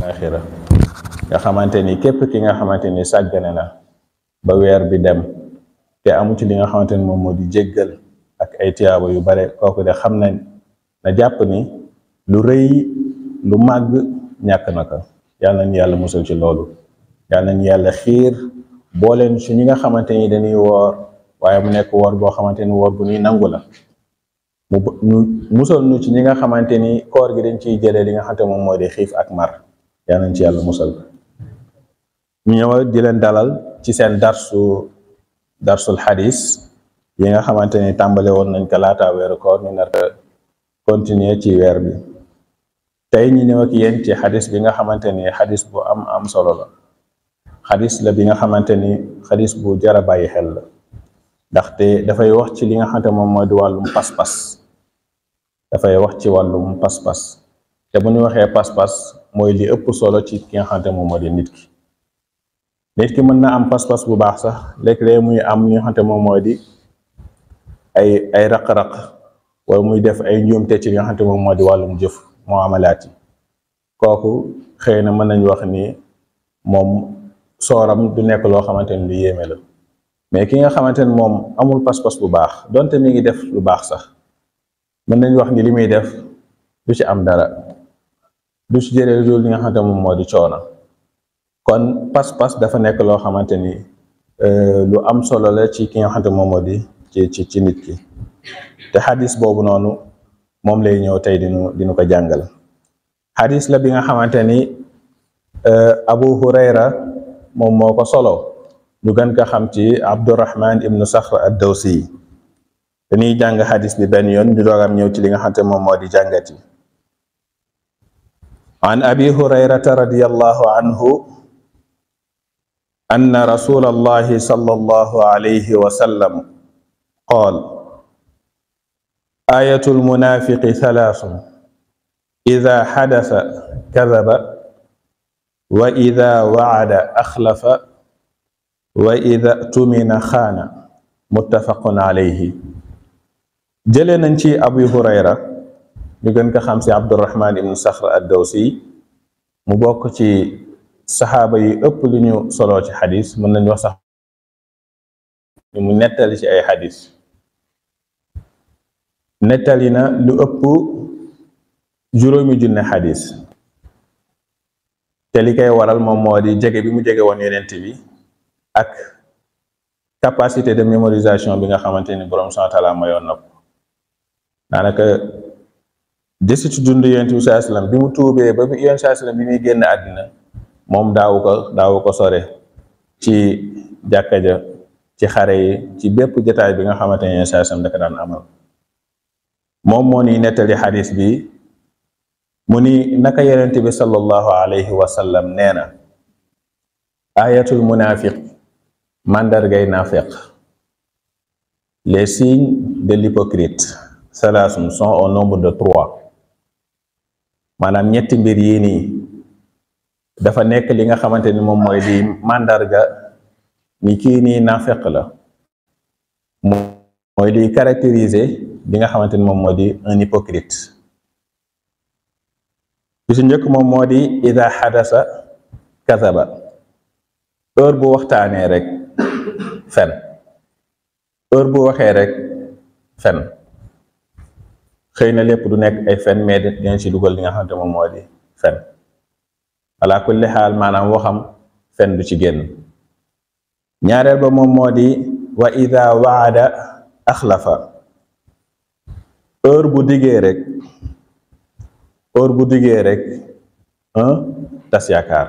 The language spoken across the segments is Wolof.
axira nga xamante ni képp ki nga xamante ni sàggane na ba weer bi dem te amu ci li nga xamante ni moom moo di jéggal ak ay tiyaaba yu bare kooku de xam na na jàpp ni lu rëy lu màgg ñàkk na ko yàlla nañu yàlla musal ci loolu yàlla nañu yàlla xiir booleen su ñi nga xamante ni dañuy woor waaye mu nekk woor boo xamante ni woor bu ñuy nangu la mu ñu musal nu ci ñi nga xamante ni koor gi dañ ciy jëlee li nga xamante moom moo di xiif ak mar yàlla nañ ci yàlla musal ñu ñëw di leen dalal ci seen darsu darsul xadis yi nga xamante ni tàmbale woon nañ ko laata weeru koor ñu nar continuer ci weer bi tey ñu ñëw ak yéen ci xadis bi nga xamante ni xadis bu am am solo la xadis la bi nga xamante ni xadis bu jara bàyyi xel la ndaxte dafay wax ci li nga xamante moom mooy di wàllum pas-pas dafay wax ci wàllum pas-pas te bu ñu waxee pas-pas mooy li ëpp solo ci ki nga xamante moom moo di nit ki nit ki mën na am pas-pas bu baax sax léeg-léeg muy am li nga xamante moom mooy di ay ay raq-raq wala muy def ay njuumte ci li nga xamante moom moo di wàllum jëf moo amalaat yi kooku xëy na mën nañu wax ni moom sooram du nekk loo xamante ni lu yéeme la mais ki nga xamante ni moom amul pas-pas bu baax donte mi ngi def lu baax sax mën nañu wax ni li muy def du ci am dara du ci jëlee lu li nga xamante moom moo di coono kon pas-pas dafa nekk loo xamante ni lu am solo la ci ki nga xamante moom moo di ci ci ci nit ki te xadis boobu noonu moom lay ñëw tey dinu dinu ko jàngal xadis la bi nga xamante ni Abu Hurayra moom moo ko solo ñu gën ko xam ci Abdurrahman ibnu Sakhr ad-Dawsi dañuy jàng xadis bi benn yoon ñu doogam ñëw ci li nga xamante moom moo di jàngat yi an abi hurayrata radiyallahu anhu anna rasulallahi sallallahu alayhi wa sallam qaal ayatul munafiqi thalaathun ida xadasa kadaba wa ida wacada axlafa wa ida tumina xaana muttafaqun alayhi jëlee nañ ci abu hurayra ñu gën ko xam si abdurrahman ibnu saxr ad-dawsi mu bokk ci saxaaba yi ëpp lu ñu soloo ci xadis mën nañu wax sax mu nettali ci ay xadis nettali na lu ëpp juróomi junne xadis te li koy waral moom moo di jege bi mu jege woon yonent bi ak capacité de mémorisation bi nga xamante ni borom subhaanahu wa taala mayoon na ko daanaka desitu dund yonent bi saa sallam bi mu tuubee ba bi yonent saa sallam bi muy génn àddina moom daawu ko daawu ko sore ci jàkka ja ci xare yi ci bépp jataay bi nga xamante ne yonent saa sallam daka daan amal moom moo ni nettali xadis bi mu ni naka yonent bi sallallahu alayhi wa sallam nee na ayatul munafiq mandargay naafeq les signes de l'hypocrite salaasum sont au nombre de trois maanaam ñetti mbir yii nii dafa nekk li nga xamante ni moom mooy di màndarga ni kii nii naafeq la mooy di caractériser li nga xamante ni moom moo di un hypocrite bi su njëkk moom moo di ida xadasa kazaba heure bu waxtaanee rek fen heure bu waxee rek fen xëy na lépp du nekk ay fen mais dinañ ci dugal li nga xamante moom moo di fen ala kulli xaal maanaam waxam fen du ci génn ñaareel ba moom moo di wa ida waada axlafa heure bu diggee rek heure bu diggee rek tas yaakaar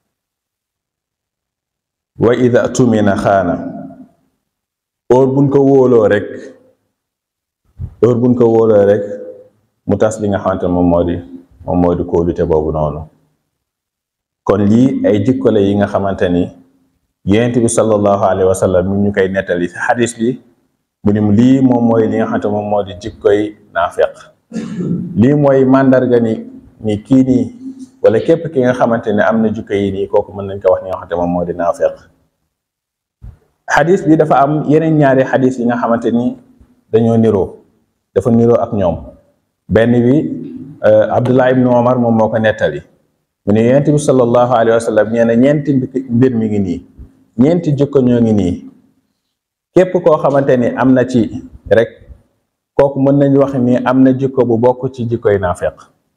wa ida tumina xaana heure buñ ko wóoloo rek heure buñ ko wóoloo rek mu tas li nga xamante moom moo di moom moo di kóolute boobu noonu kon lii ay jikko la yi nga xamante ni yonent bi sallallahu alayhi wa sallam mi ñu koy nettali ci xadis bi mu ni lii moom mooy li nga xamante moom moo di jikkoy naafeq lii mooy màndarga ni ni kii nii wala képp ki nga xamante ne am na jikko yi nii kooku mën nañ ko wax ni nga xamante moom moo di naafeq xadis bi dafa am yeneen ñaari xadis yi nga xamante ni dañoo niroo dafa niroo ak ñoom benn bi Abdullah ibnu Omar moom moo ko nettali mu ne yonent bi sallallahu alayhi wa sallam nee na ñeenti mbir mi ngi nii ñeenti jikko ñoo ngi nii képp koo xamante ni am na ci rek kooku mën nañu wax ni am na jikko bu bokk ci jikkoy naafeq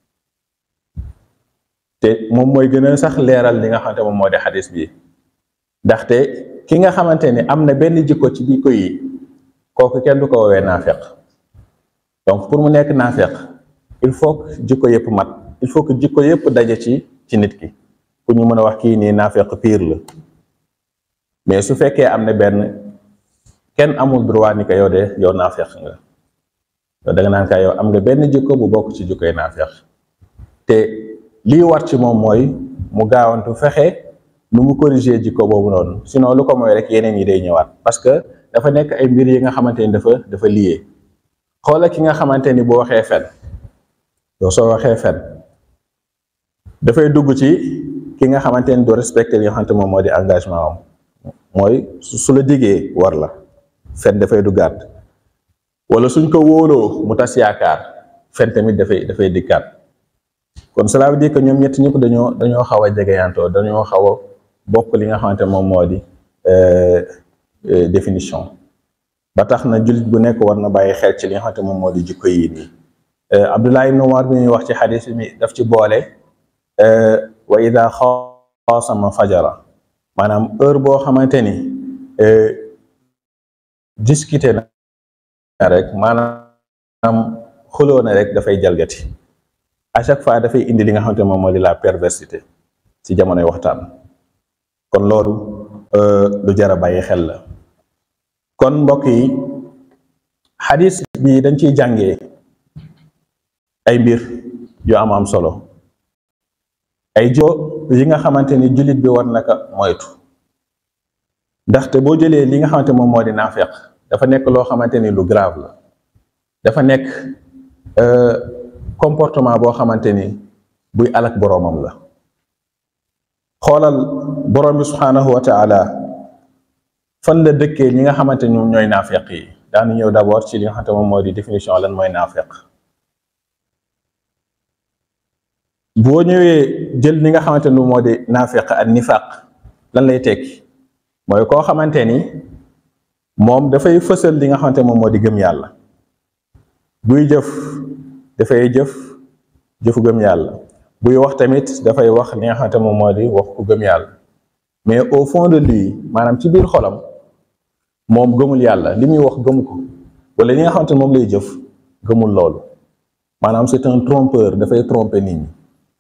te moom mooy gën a sax leeral li nga xamante moom moo di xadis bi ndaxte ki nga xamante ni am na benn jikko ci jikko yi kooku kenn du ko woowee naafeq donc pour mu nekk naafeq il faut que jikko yëpp mat il faut que jikko yëpp daje ci ci nit ki pour ñu mën a wax kii nii naafeq pire la mais su fekkee am na benn kenn amul droit ni ko yow de yow naafeq nga yow da nga naan ka yow am nga benn jikko bu bokk ci jikkoy naafeq te lii war ci moom mooy mu gaawantu fexe nu mu corriger jikko boobu noonu sinon lu ko mooy rek yeneen yi day ñëwaat parce que dafa nekk ay mbir yi nga xamante ni dafa dafa lié xoola ki nga xamante ni boo waxee fen yow soo waxee fen dafay dugg ci ki nga xamante ni doo respecté li nga xamante moom moo di engagement am mooy su la diggee war la fen dafay duggaat wala suñ ko wóoloo mu tas yaakaar fen tamit dafay dafay dikkaat kon cela veut dire que ñoom ñett ñëpp dañoo dañoo xaw a jegeyantoo dañoo xaw a bokk li nga xamante moom moo di définition ba tax na jullit bu nekk war na bàyyi xel ci li nga xamante moom moo di jikko yi nii Abdullah ibn Umar bi ñuy wax ci xadis mi daf ci boole wa ida xaasama fajara maanaam heure boo xamante ni discuter na rek maanaam xuloo na rek dafay jalgati à chaque fois dafay indi li nga xamante moom moo di la perversité ci jamonoy waxtaan kon loolu lu jar a bàyyi xel la kon mbokk yi xadis bi dañ ciy jàngee ay mbir yu am am solo ay jo yi nga xamante ni jullit bi war naka moytu ndaxte boo jëlee li nga xamante moom moo di naafeq dafa nekk loo xamante ni lu grave la dafa nekk comportement boo xamante ni buy alak boroomam la xoolal boroom bi subhaanahu wa taala fan la dëkkee ñi nga xamante ñoom ñooy naafeq yi daanu ñëw d'abord ci li nga xamante moom moo di définition lan mooy naafeq boo ñëwee jël li nga xamante ni moo di naafeq ak nifaq lan lay tekki mooy koo xamante ni moom dafay fësal li nga xamante moom moo di gëm yàlla buy jëf dafay jëf jëfu gëm yàlla buy wax tamit dafay wax li nga xamante moom moo di wax ku gëm yàlla mais au fond de lui maanaam ci biir xolam moom gëmul yàlla li muy wax gëmu ko wala li nga xamante ne moom lay jëf gëmul loolu maanaam c'est un trompeur dafay tromper nit ñi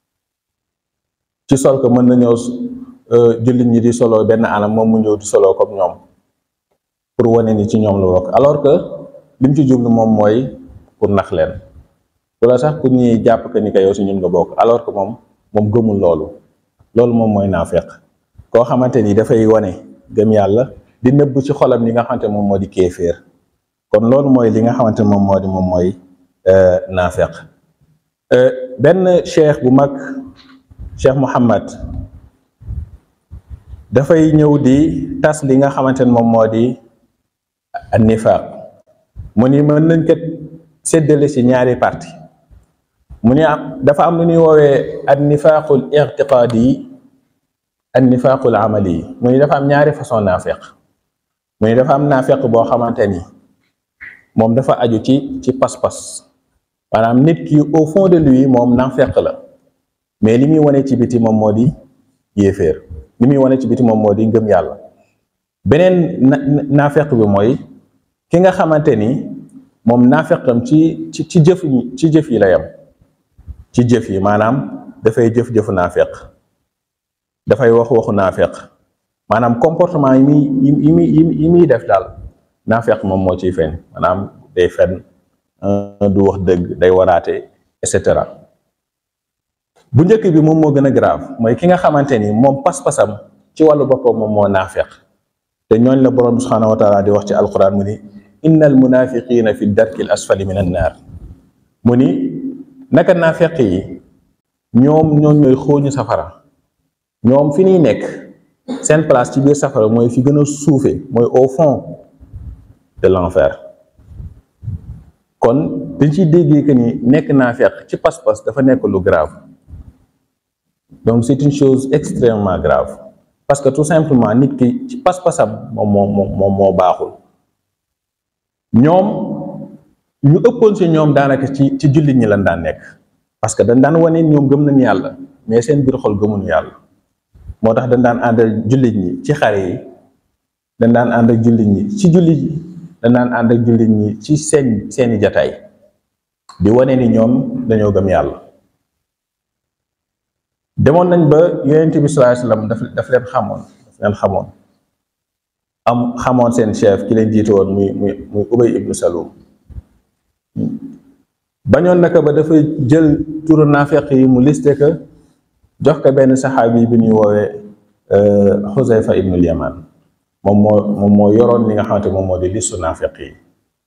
ci sol ko mën na ñëw jullit ñi di solo benn anam moom mu ñëw di solo comme ñoom pour wane ni ci ñoom la bokk alors que li mu ci jublu moom mooy pour nax leen wala sax pour ñuy jàpp que ni que yow si ñun nga bokk alors que moom moom gëmul loolu loolu moom mooy naafeq koo xamante ni dafay wane gëm yàlla di nëbb ci xolam li nga xamante moom moo di kéeféer kon loolu mooy li nga xamante moom moo di moom mooy naafeq benn cheikh bu mag cheikh Muhammad dafay ñëw di tas li nga xamante ne moom moo di nifaq mu ni mën nañ kat séddale ci ñaari parti mu ni am dafa am lu ñuy woowee an nifaqul irtiqaadi yi an nifaqul amali yi mu ni dafa am ñaari façon naafeq mu ni dafa am naafeq boo xamante ni moom dafa aju ci ci pas-pas maanaam nit ki au fond de lui moom naafeq la mais li muy wane ci biti moom moo di yéeféer li muy wane ci biti moom moo di ngëm yàlla beneen naafeq bi mooy ki nga xamante ni moom naafeqam ci ci ci jëf ci jëf yi la yam ci jëf yi maanaam dafay jëf-jëfu naafeq dafay wax waxu naafeq maanaam comportement yi muy yi muy yi muy def daal naafeq moom moo ciy feeñ maanaam day fen du wax dëgg day waraate et cetera bu njëkk bi moom moo gën a grave mooy ki nga xamante ni moom pas-pasam ci wàllu boppam moom moo naafeq te ñooñ la borom bi subhanahu wa taala di wax ci alquran mu ni inna al munafiqina fi darki al asfali min an naar mu ni naka naafeq yi ñoom ñoom ñooy xóoñu safara ñoom fi ñuy nekk seen place ci biir safara mooy fi gën a suufe mooy au fond de l'enfer kon dañ ciy déggee que ni nekk naafeq ci pas-pas dafa nekk lu grave donc c'est une chose extrêmement grave parce que tout simplement nit ki ci pas-pasam moom moo moom moo baaxul ñoom ñu ëppoon si ñoom daanaka ci ci jullit ñi lan daan nekk parce que dañ daan wane ñoom gëm nañ yàlla mais seen biir xol gëmuñu yàlla moo tax dañ daan ànd ak jullit ñi ci xare yi dañ daan ànd ak jullit ñi ci jullit yi dañ daan ànd ak jullit ñi ci seen seeni jataay di wane ni ñoom dañoo gëm yàlla demoon nañ ba yonent bi sallallahu alayhi wasallam daf daf leen xamoon daf leen xamoon am xamoon seen chef ki leen jiite woon muy muy muy Ubay ibnu Salul bañoon naka ba dafa jël turu naafeq yi mu liste que jox ko benn saxaabi bi ñuy woowee Xuzayfa ibnul Yaman moom moo moom moo yoroon li nga xamante moom moo di listu naafeq yi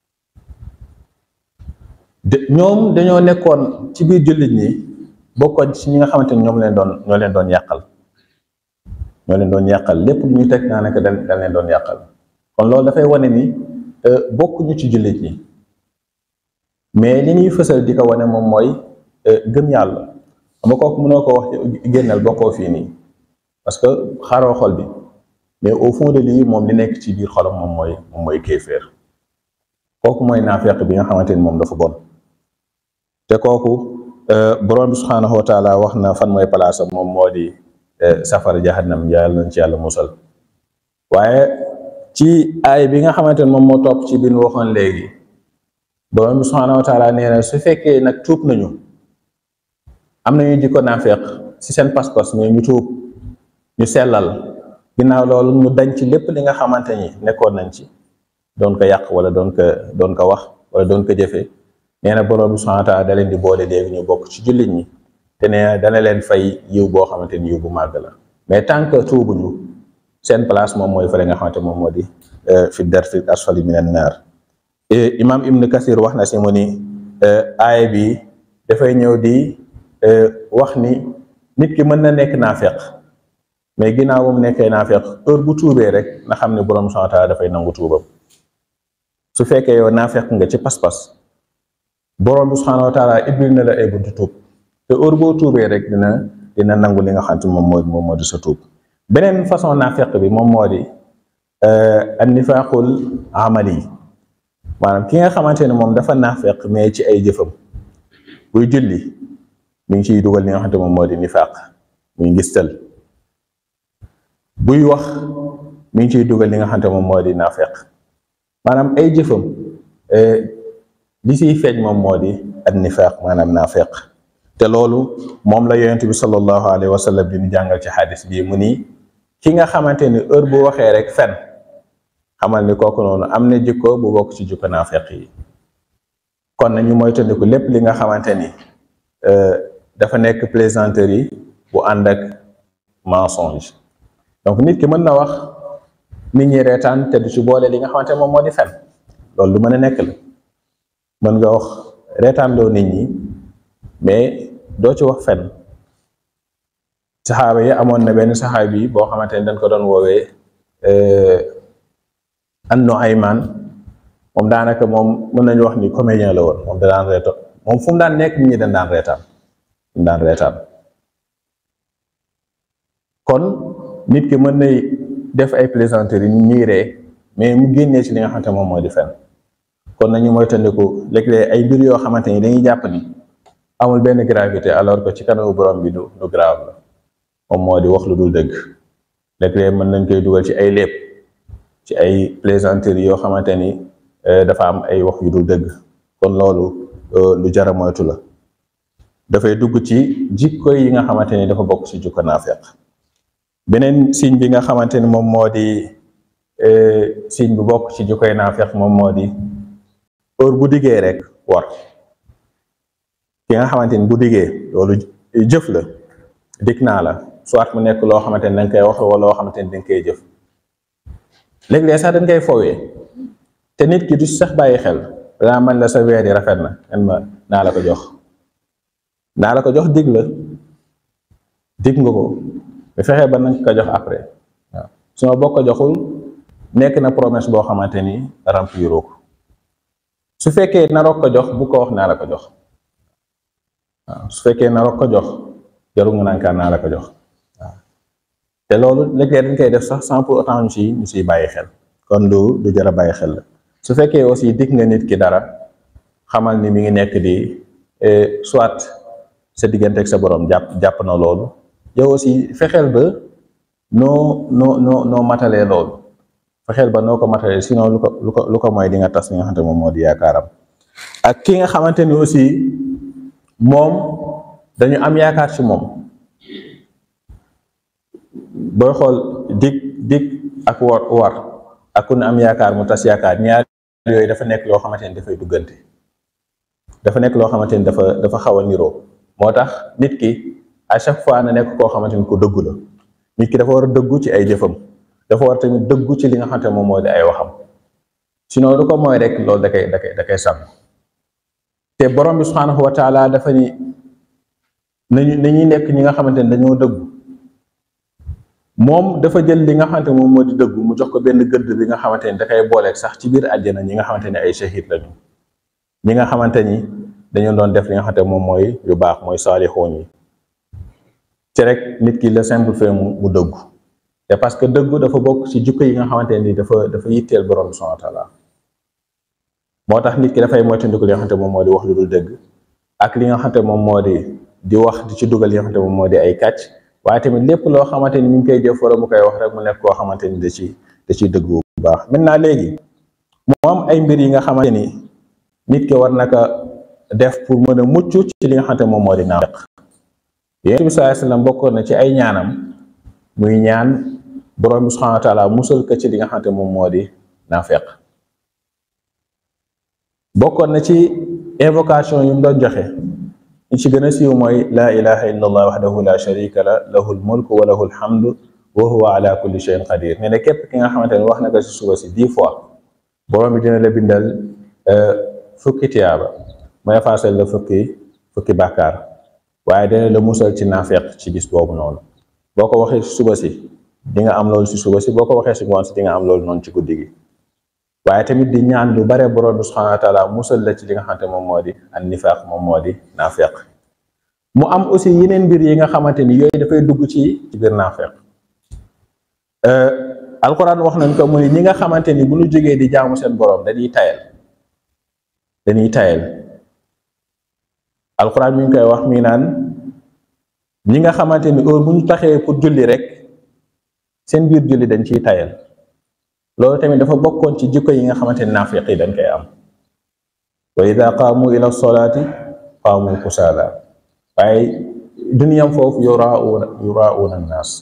de ñoom dañoo nekkoon ci biir jullit ñi bokkoon ci ñi nga xamante ni ñoom leen doon ñoo leen doon yàqal ñoo leen doon yàqal lépp lu ñu teg naa ne que dañ dañ leen doon yàqal kon loolu dafay wane ni bokkuñu ci jullit ñi mais li ñuy fësal di ko wane moom mooy gëm yàlla xam nga kooku mënoo ko wax génnal bokkoo fii nii parce que xaaroo xol bi mais au fond de lii moom li nekk ci biir xolam moom mooy moom mooy kéeféer kooku mooy naafeq bi nga xamante ni moom dafa bon te kooku borom bi subhaanahu wa taala wax na fan mooy palaasam moom moo di safara jahannam yàlla nañ ci yàlla musal waaye ci aay bi nga xamante ni moom moo topp ci biir waxoon léegi borom bi subhaanahu wa taala nee na su fekkee nag tuub nañu am nañu jikko naafeq ci seen pas-pas mais ñu tuub ñu sellal ginnaaw loolu ñu dañ ci lépp li nga xamante ni nekkoon nañ ci doon ko yàq wala doon ko doon ko wax wala doon ko jëfee nee na borom bi subhaanahu wa taala da leen di boole léegi ñu bokk ci jullit ñi te nee dana leen fay yiw boo xamante ni yiw bu màgg la mais tant que tuubuñu seen place moom mooy fële nga xamante moom moo di fi darfi asfali minan naar imam ibn kasir wax na si mu ni aaya bi dafay ñëw di wax ni nit ki mën na nekk naafeq mais ginnaaw bu mu nekkee naafeq heure bu tuubee rek na xam ne borom subhaanahu wa taala dafay nangu tuubam su fekkee yow naafeq nga ci pas-pas borom bi subhaanahu wa taala ibbil na la ay buntu tuub te heure boo tuubee rek dina dina nangu li nga xam te moom moo moom moo di sa tuub beneen façon naafeq bi moom moo di an nifaaqul amali maanaam ki nga xamante ne moom dafa naafeq mais ci ay jëfam buy julli mi ngi ciy dugal li nga xamante moom moo di nifaaq muy ngistal buy wax mi ngi ciy dugal li nga xamante moom moo di naafeq maanaam ay jëfam li siy feeñ moom moo di an nifaaq maanaam naafeq te loolu moom la yonent bi sallallahu alayhi wa sallam di ñu jàngal ci xadis bii mu nii ki nga xamante ni heure bu waxee rek fen xamal ni kooku noonu am na jikko bu bokk ci jikko naafeq yi kon nañu moytandiku lépp li nga xamante ni dafa nekk plaisanterie bu ànd ak mensonge donc nit ki mën na wax nit ñi reetaan te du ci boole li nga xamante moom moo di fen loolu lu mën a nekk la mën nga wax reetaan loo nit ñi mais doo ci wax fen saxaaba yi amoon na benn saxaaba yi boo xamante ni dañ ko doon woowee Annu Ayman moom daanaka moom mën nañu wax ni comédien la woon moom da daan reeto moom fu mu daan nekk nit ñi dañ daan reetaan dañ daan reetaan kon nit ki mën nay def ay plaisanterie ñu ñuy ree mais mu génnee ci li nga xamante moom moo di fen kon nañu moytandiku léeg-léeg ay mbir yoo xamante ni dañuy jàpp ni amul benn gravité alors que ci kanamu borom bi du du grave la moom moo di wax lu dul dëgg léeg-léeg mën nañ koy dugal ci ay lépp ci ay plaisanterie yoo xamante ni dafa am ay wax yu dul dëgg kon loolu lu jara moytu la dafay dugg ci jikko yi nga xamante ni dafa bokk ci jikko naafeq beneen signe bi nga xamante ni moom moo di signe bu bokk ci jikkoy naafeq moom moo di heure bu diggee rek war ki nga xamante ni bu diggee loolu jëf la dig naa la soit mu nekk loo xamante ni danga koy wax wala loo xamante ni danga koy jëf léeg-léeg sax dañ koy fowee te nit ki du sax bàyyi xel danaa man la sa weer yi rafet na man ma naa la ko jox naa la ko jox dig la dig nga ko bu fexee ba nañ ko jox après waaw su ma bokk ko joxul nekk na promesse boo xamante ni remplir ko su fekkee naroo ko jox bu ko wax naa la ko jox waaw su fekkee naroo ko jox jarul nga naan kaan naa la ko jox waaw te loolu léeg-léeg dañ koy def sax sans pour autant ñu si ñu siy bàyyi xel kon du du jar a bàyyi xel la su fekkee aussi dig nga nit ki dara xamal ni mi ngi nekk di soit sa diggante ak sa borom jàpp jàpp na loolu yow aussi fexeel ba noo noo noo noo matalee loolu fexeel ba noo ko matalee sinon lu ko lu ko lu ko mooy di nga tas li nga xamante moom moo di yaakaaram ak ki nga xamante ni aussi moom dañu am yaakaar ci moom booy xool dig dig ak war war ak ku ne am yaakaar mu tas yaakaar ñaar yooyu dafa nekk loo xamante ni dafay duggante dafa nekk loo xamante ni dafa dafa xaw a niroo moo tax nit ki à chaque fois na nekk koo xamante ni ko dëggu la nit ki dafa war a dëggu ci ay jëfam dafa war tamit dëggu ci li nga xamante moom moo di ay waxam sinon lu ko mooy rek loolu da koy da koy da koy sàmm te borom bi subhanahu wa taala dafa ni nañu nañuy nekk ñi nga xamante ni dañoo dëggu moom dafa jël li nga xamante moom moo di dëggu mu jox ko benn gëdd bi nga xamante ni da koy booleeg sax ci biir àjjana ñi nga xamante ni ay shahid lañu ñi nga xamante ni dañu doon def li nga xamante moom mooy yu baax mooy saalixoon yi ci rek nit ki le simple fait mu mu dëggu te parce que dëggu dafa bokk ci jukko yi nga xamante ni dafa dafa yitteel borom bi subhanahu wa taala moo tax nit ki dafay moytandiku li nga xamante moom moo di wax lu dul dëgg ak li nga xamante moom moo di di wax di ci dugal li nga xamante moom moo di ay kàcc waaye tamit lépp loo xamante ni mi ngi koy jëf wala mu koy wax rek mu nekk koo xamante ni da ci da ciy dëgg bu baax maintenant léegi moo am ay mbir yi nga xamante ni nit ki war naka def pour mën a mucc ci li nga xamante moom moo di naafeq yonent bi sallallahu alayhi wasallam bokkoon na ci ay ñaanam muy ñaan borom bi subhanahu wa taala musal ko ci li nga xamante moom moo di naafeq bokkoon na ci invocation yu mu doon joxe ñu ci gën a siiw mooy laa ilaha illa allah wahdahu la sharika la lahul mulku wa lahul hamdu wa huwa ala kulli shay'in qadir nee na képp ki nga xamante ne wax na ko si suba si dix fois borom bi dina la bindal fukki tiyaaba mu effacer la fukki fukki bàkkaar waaye dina la musal ci naafeq ci bis boobu noonu boo ko waxee si suba si di nga am loolu si suba si boo ko waxee si ngoon si di nga am loolu noonu ci guddi gi waaye tamit di ñaan lu bare borom bi subhanahu wa taala musal la ci li nga xamante moom moo di an nifaaq moom moo di naafeq mu am aussi yeneen mbir yi nga xamante ni yooyu dafay dugg ci ci biir naafeq alquran wax nañ ko mu ni ñi nga xamante ni bu ñu jógee di jaamu seen borom dañuy tayal dañuy tayal alquran mi ngi koy wax mi naan ñi nga xamante ni heure bu ñu taxee pour julli rek seen biir julli dañ ciy tayal loolu tamit dafa bokkoon ci jikko yi nga xamante ni naafiq yi dañ koy am wa ida qaamu ila solaati qaamu kusaala waaye duniyam foofu yurauna yurauna annaas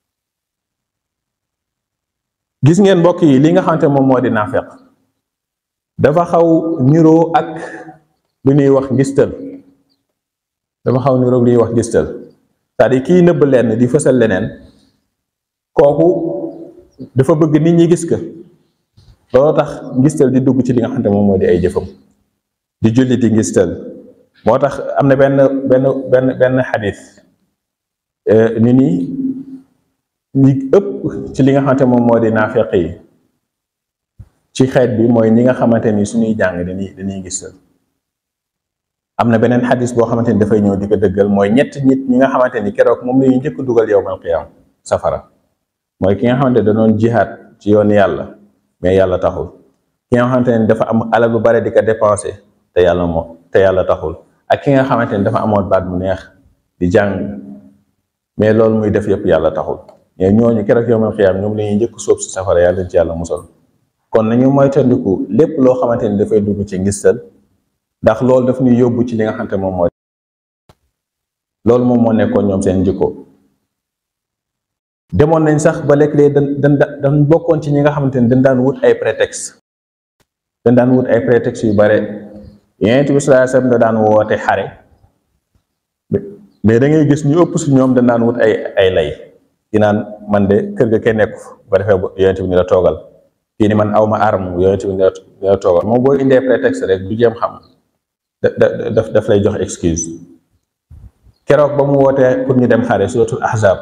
gis ngeen mbokk yi li nga xamante moom moo di naafiq dafa xaw niroo ak lu ñuy wax ngistal dafa xaw niroo lu ñuy wax ngistal c'est-à-dire kii nëbb lenn di fësal leneen kooku dafa bëgg nit ñi gis ko loolu tax ngistal di dugg ci li nga xamante moom moo di ay jëfam di julli di ngistal moo tax am na benn benn benn benn xadis ñu ni ñi ëpp ci li nga xamante moom moo di naafeq yi ci xeet bi mooy ñi nga xamante ni suñuy jàng dañuy dañuy ngistal am na beneen xadis boo xamante ni dafay ñëw di ko dëggal mooy ñett nit ñi nga xamante ni keroog moom la ñuy njëkk dugal yowmal qiyaam safara mooy ki nga xamante da doon jihaad ci yoon yàlla mais yàlla taxul ki nga xamante ne dafa am alal bu bare di ko dépensé te yàlla moo te yàlla taxul ak ki nga xamante ni dafa amoon baat mu neex di jàng mais loolu muy def yëpp yàlla taxul mais ñooñu keroog yowmal qiyaam ñoom la ñuy njëkk sóob si safara yàlla ci yàlla musal kon nañu moytandiku lépp loo xamante ni dafay dugg ci ngistal ndax loolu daf ñuy yóbbu ci li nga xamante moom moo loolu moom moo nekkoon ñoom seen jikko demoon nañ sax ba léeg-léeg dañ dañ dañ bokkoon ci ñi nga xamante ni dañ daan wut ay prétexte dañ daan wut ay prétexte yu bare Yonent bi sallallahu alayhi wasallam da daan woote xare mais da ngay gis ñu ëpp si ñoom dañ daan wut ay ay lay di naan man de kër ga kenn nekku ba defee Yonent bi ni la toogal kii ni man awma arme Yonent bi ni la toogal moom boo indee prétexte rek du jéem xam da daf daf lay jox excuse keroog ba mu wootee pour ñu dem xare suratul ahzab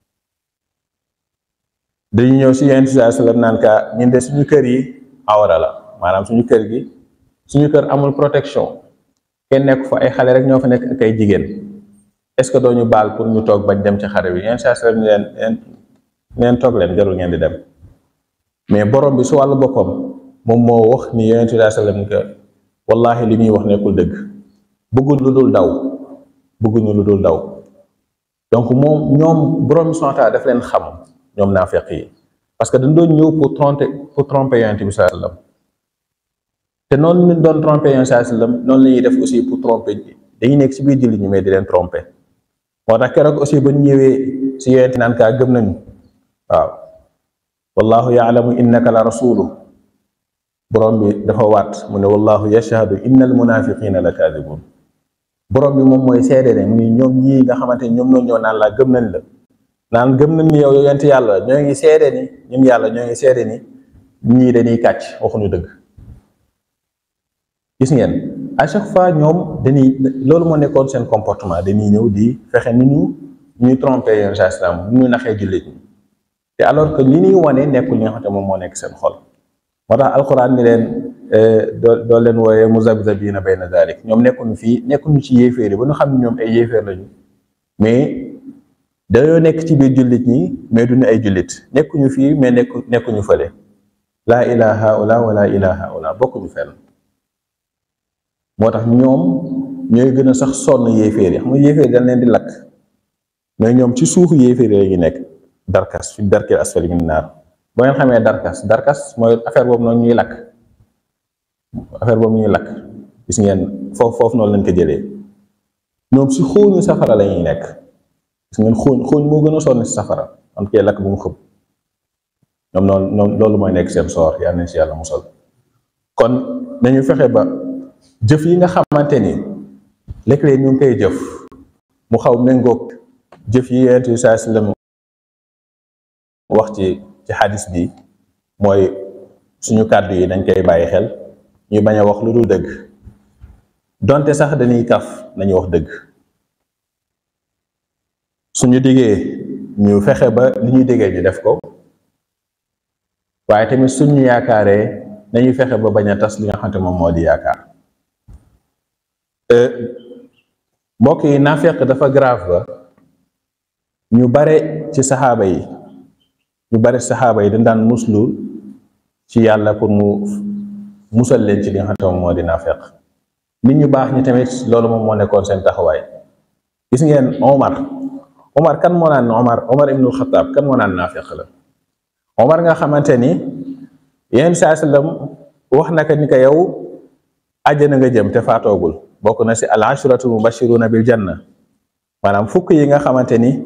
dañu ñëw si Yonent bi sallallahu alayhi wasallam naan ka ñun de suñu kër yi awra la maanaam suñu kër gi suñu kër amul protection kenn nekk fa ay xale rek ñoo fa nekk ak ay jigéen est-ce que doo ñu baal pour ñu toog bañ dem ci xare bi yenn saa si leen leen leen toog leen jarul ngeen di dem mais borom bi su wàllu boppam moom moo wax ni yonent bi sallam que wallahi li ñuy wax nekkul dëgg bëgguñ lu dul daw bëgguñu lu dul daw donc moom ñoom borom bi subhaanahu wa taala daf leen xam ñoom naafeq yi parce que dañ doon ñëw pour tromper pour tromper yonent bi sallam te noonu ñu doon tromper yonent bi sallam noonu la ñuy def aussi pour tromper dañuy nekk si biir jullit ñi mais di leen tromper moo tax keroog aussi ba ñu ñëwee si yonent naan kaa gëm nañu waaw wallahu yaalamu innaka la rasulu borom bi dafa waat mu ne wallahu yashhadu innal munafiqina la kadibun borom bi moom mooy seede ne mu ni ñoom ñii nga xamante ni ñoom noonu ñoo naan laa gëm nañ la naan gëm nañ ni yow yonent yàlla ñoo ngi seede ni ñun yàlla ñoo ngi seede ni ñii dañuy kàcc waxuñu dëgg gis ngeen à chaque fois ñoom dañuy loolu moo nekkoon seen comportement dañuy ñëw di fexe ni ñu ñuy tromper yenn saa islam ñu naxee jullit ñi te alors que li ñuy wane nekkul li nga xamante moom moo nekk seen xol moo tax alquran ni leen doo doo leen wooyee muzabzabina bayna dalik ñoom nekkuñu fii nekkuñu ci yéeféer yi ba ñu xam ne ñoom ay yéeféer lañu mais dañoo nekk ci biir jullit ñi mais duñu ay jullit nekkuñu fii mais nekku nekkuñu fële laa ilaha haula wala ilaha haula bokkuñu fenn moo tax ñoom ñooy gën a sax sonn yéeféer yi xam nga yéeféer yi dañ leen di lakk mais ñoom ci suufu yéeféer yi lañu nekk darkas fi darkil asfali min naar boo ngeen xamee darkas darkas mooy affaire boobu noonu ñuy lakk affaire boobu ñuy lakk gis ngeen foofu foofu noonu lañ ko jëlee ñoom si xóoñu safara la ñuy nekk gis ngeen xóoñ xóoñ moo gën a sonn si safara am kee lakk bu mu xëb ñoom noonu noonu loolu mooy nekk seen soor yàlla nañ si yàlla musal kon nañu fexe ba jëf yi nga xamante ni léeg-léeg ñu ngi koy jëf mu xaw méngoog jëf yi yonent bi saa sallam wax ci ci xadis bi mooy suñu kàddu yi dañ koy bàyyi xel ñu bañ a wax lu dul dëgg donte sax dañuy kaf nañu wax dëgg suñu diggee ñu fexe ba li ñuy diggee ñu def ko waaye tamit suñu yaakaaree nañuy fexe ba bañ a tas li nga xamante moom moo di yaakaar mbokk yi naafeq dafa grave ba ñu bare ci saxaaba yi ñu bare saxaaba yi dañ daan muslu ci yàlla pour mu musal leen ci li nga xam ne moo di naafeq nit ñu baax ñi tamit loolu moom moo nekkoon seen taxawaay gis ngeen Omar Omar kan moo naan Omar Omar ibnul Xataab kan moo naan naafeq la Omar nga xamante ni yenn saa sallam wax naka ni ko yow àjjana nga jëm te faatoogul bokk na si al ashratu mubashiruna bil janna maanaam fukk yi nga xamante ni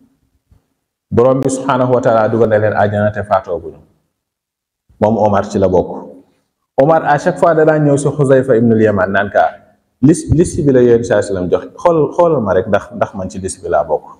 borom bi subhaanahu wa taala dugal na leen àjjana te faatooguñu moom Omar ci la bokk Omar à chaque fois da daan ñëw si Xuzayfa ibnul Yaman naan kaa lis liste bi la yéen saa sallam jox xool xoolal ma rek ndax ndax man ci liste bi laa bokk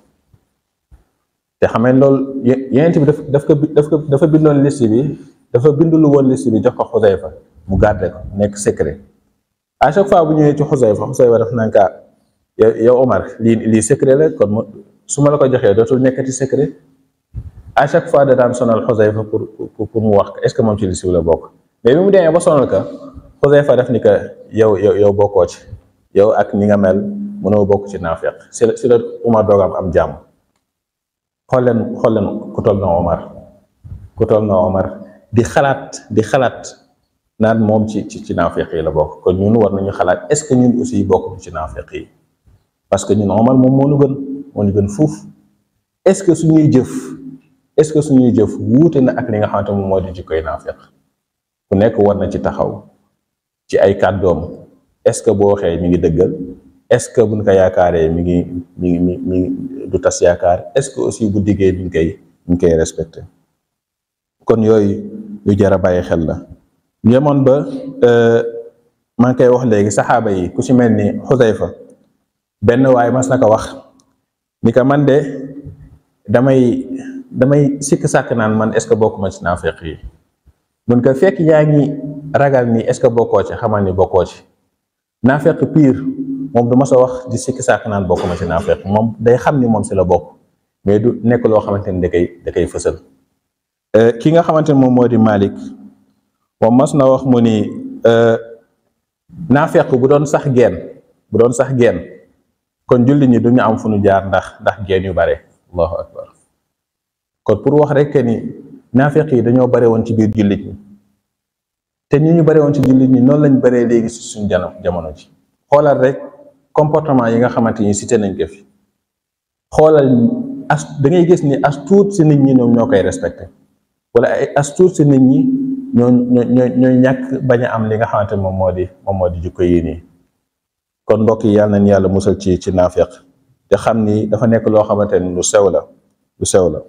te xam ngeen loolu yeneen bi daf daf ko daf ko dafa bindoon liste bi dafa bindulu woon liste bi jox ko Xuzayfa mu garde ko nekk secret à chaque fois bu ñëwee ci Xuzayfa Xuzayfa daf naan kaa yow Omar lii lii secret la kon su ma la ko joxee dootul nekkati secret à chaque fois da daan sonal Xuzayfa pour pour pour mu wax ko est-ce que moom ci liste bi la bokk mais bi mu demee ba sonal ka Xuzayfa def ni que yow yow yow bokkoo ci yow ak ni nga mel mënoo bokk ci naafeq si la si la Omar doogam am jàmm xool leen xool leen ku toll na Omar ku toll na Omar di xalaat di xalaat naan moom ci ci ci naafeq yi la bokk kon ñun war nañu xalaat est-ce que ñun aussi bokk ci naafeq yi parce que ñun Omar moom moo ñu gën moo ñu gën fuuf est-ce que suñuy jëf est-ce que suñuy jëf wuute na ak li nga xamante moom moo di jikkoy naafeq ku nekk war na ci taxaw ci ay kàddoom est-ce que boo waxee mi ngi dëggal est-ce que buñ ko yaakaaree mi ngi mi ngi mi mi du tas yaakaar est-ce que aussi bu diggee mi ngi koy mi ngi koy respecté kon yooyu yu jar a bàyyi xel la yemoon ba maa ngi koy wax léegi saxaaba yi ku ci mel ni Xuzayfa benn waaye mas na ko wax ni ko man de damay damay sikk sàkk naan man est-ce que bokkuma ci naafeq yi mun ko fekk yaa ngi ragal ni est-ce que bokkoo ci xamal ni bokkoo ci naafeq pire moom du ma sa wax di sikk sàkk naan bokkuma ci naafeq moom day xam ni moom si la bokk mais du nekk loo xamante ni da koy da koy fësal ki nga xamante ni moom moo di Malik moom mas na wax mu ni naafeq bu doon sax geen bu doon sax geen kon jullit ñi duñu am fu ñu jaar ndax ndax geen yu bare allahu akbar kon pour wax rek ni naafeq yi dañoo bare woon ci biir jullit ñi te ñi ñu bare woon ci jullit ñi noonu lañ baree léegi si suñ jano jamono ji xoolal rek comportement yi nga xamante ni cité nañ ko fi xoolal as da ngay gis ni as tuut si nit ñi ñoom ñoo koy respecté wala ay as tuut si nit ñi ñoo ñoo ñooy ñàkk bañ a am li nga xamante moom moo di moom moo di jikko yi nii kon mbokk yi yàlla nañ yàlla musal ci ci naafeq te xam ni dafa nekk loo xamante ni lu sew la lu sew la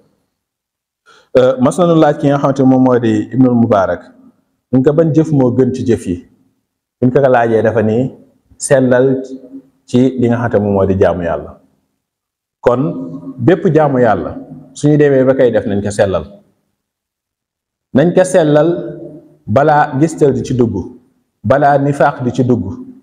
mas nañu laaj ki nga xamante moom moo di ibnul mubaarak ñu ko ban jëf moo gën ci jëf yi buñ ko ko laajee dafa ni sellal ci li nga xamante moom moo di jaamu yàlla kon bépp jaamu yàlla suñu demee ba koy def nañ ko sellal nañ ko sellal balaa gistal di ci dugg balaa nifaaq di ci dugg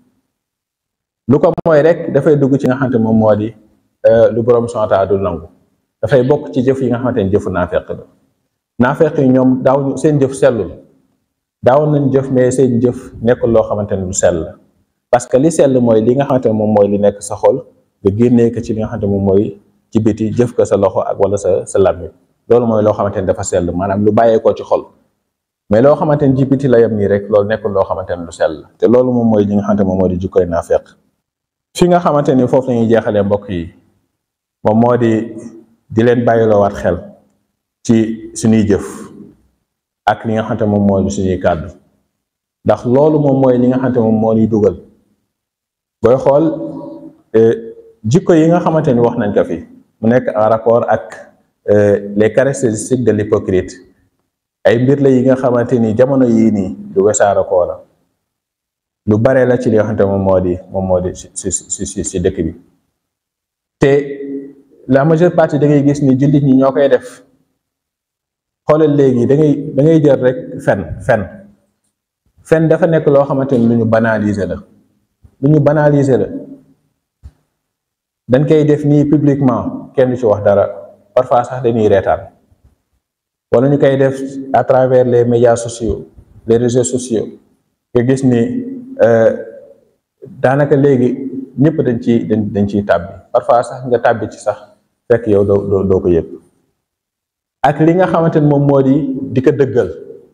lu ko mooy rek dafay dugg ci nga xamante moom moo di lu borom sonta du nangu dafay bokk ci jëf yi nga xamante ni jëfu naafeq la naafeq yi ñoom daaw seen jëf sellul daawoon nañ jëf mais seen jëf nekkul loo xamante ne lu sell la parce que li sell mooy li nga xamante ne moom mooy li nekk sa xol nga génnee ko ci li nga xamante moom mooy ci biti jëf ko sa loxo ak wala sa sa làmmiñ loolu mooy loo xamante ne dafa sell maanaam lu bàyyeekoo ci xol mais loo xamante ne ci biti la yem nii rek loolu nekkul loo xamante ne lu sell la te loolu moom mooy li nga xamante moom moo di jikkoy naafeq fi nga xamante ni foofu la ñuy jeexalee mbokk yi moom moo di di leen bàyyiloowaat xel ci suñuy jëf ak li nga xamante moom moo di suñuy kàddu ndax loolu moom mooy li nga xamante moom moo ñuy dugal booy xool jikko yi nga xamante ni wax nañ ko fi mu nekk en rapport ak les caractéristiques de l'hypocrite ay mbir la yi nga xamante ni jamono yii nii lu wesaara koo la lu bare la ci li nga xamante moom moo di moom moo di si si si si dëkk bi te la majeure partie da ngay gis ni jullit ñi ñoo koy def xoolal léegi da ngay da ngay jël rek fen fen fen dafa nekk loo xamante ni lu ñu banaliser la lu ñu banaliser la dañ koy def nii publiquement kenn du ci wax dara parfois sax dañuy reetaan wala ñu koy def à travers les médias sociaux les réseaux sociaux nga gis ni daanaka léegi ñëpp dañ ci dañ dañ ciy tàbbi parfois sax nga tàbbi ci sax fekk yow doo doo ko yëg ak li nga xamante ni moom moo di di ko dëggal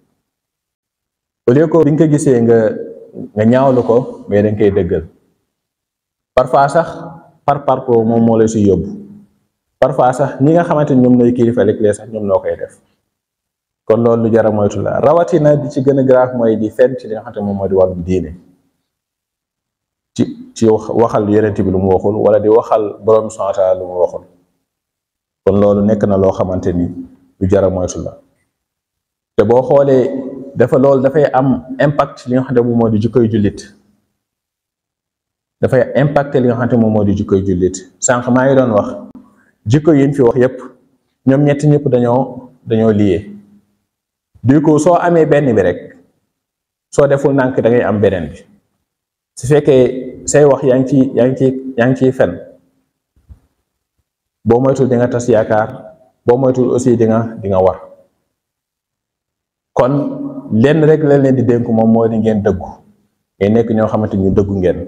au lieu que bi nga ko gisee nga nga ñaawlu ko mais dañ koy dëggal parfois sax par parcours moom moo lay si yóbbu parfois sax ñi nga xamante ni ñoom ñooy kilifa léeg-léeg sax ñoom noo koy def kon loolu lu jar a moytu la rawatina di ci gën a grave mooy di fenn ci li nga xamante moom moo di wàllu diine ci ci waxal yonent bi lu mu waxul wala di waxal borom subhaanahu wa taala lu mu waxul kon loolu nekk na loo xamante ni lu jar a moytu la te boo xoolee dafa loolu dafay am impact li nga xamante moom moo di jikkoy jullit dafay impacté li nga xamante moom moo di jikkoy jullit sànq maa ngi doon wax jikko yi ñu fi wax yépp ñoom ñetti ñëpp dañoo dañoo lié du coup soo amee benn bi rek soo deful nànk da ngay am beneen bi su fekkee say wax yaa ngi ci yaa ngi ci yaa ngi ciy fen boo moytul di nga tas yaakaar boo moytul aussi di nga di nga war kon lenn rek la leen di dénk moom moo di ngeen dëggu ngeen nekk ñoo xamante ñu dëggu ngeen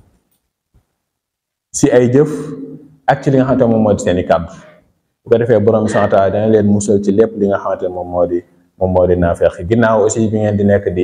si ay jëf ak ci li nga xamante moom moo di seeni kàddu bu ko defee borom santa dana leen musal ci lépp li nga xamante moom moo di moom moo di naafeq ginnaaw aussi bi ngeen di nekk di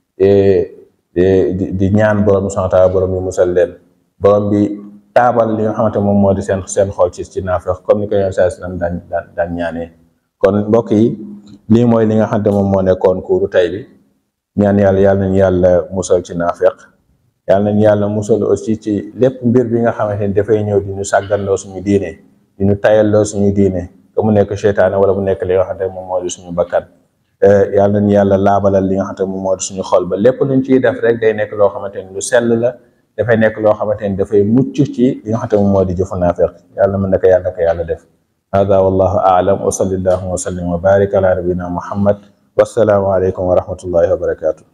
di di ñaan borom santa borom bi musal leen borom bi taabal li nga xamante moom moo di seen seen xol ci ci naafeq comme ni ko yoon saa sallam daan daan daan ñaanee kon mbokk yi lii mooy li nga xamante moom moo nekkoon kuuru tay bi ñaan yàlla yàlla nañu yàlla musal ci naafeq yàlla nañu yàlla musal aussi ci lépp mbir bi nga xamante ni dafay ñëw di ñu sàgganloo suñu diine di ñu tayalloo suñu diine que mu nekk seytaane wala mu nekk li nga xamante moom moo di suñu bakkan yàlla nañu yàlla laabalal li nga xamante moom moo di suñu xol ba lépp luñ ciy def rek day nekk loo xamante ni lu sell la dafay nekk loo xamante ni dafay mucc ci li nga xamante moom moo di jëfu naafeq yàlla mën na ko yàlla na ko yàlla def hada wallahu aalam wa sallallahu wa sallim wa barik ala nabina muhammad wassalaamu aleykum wa rahmatullahi wa barakatuh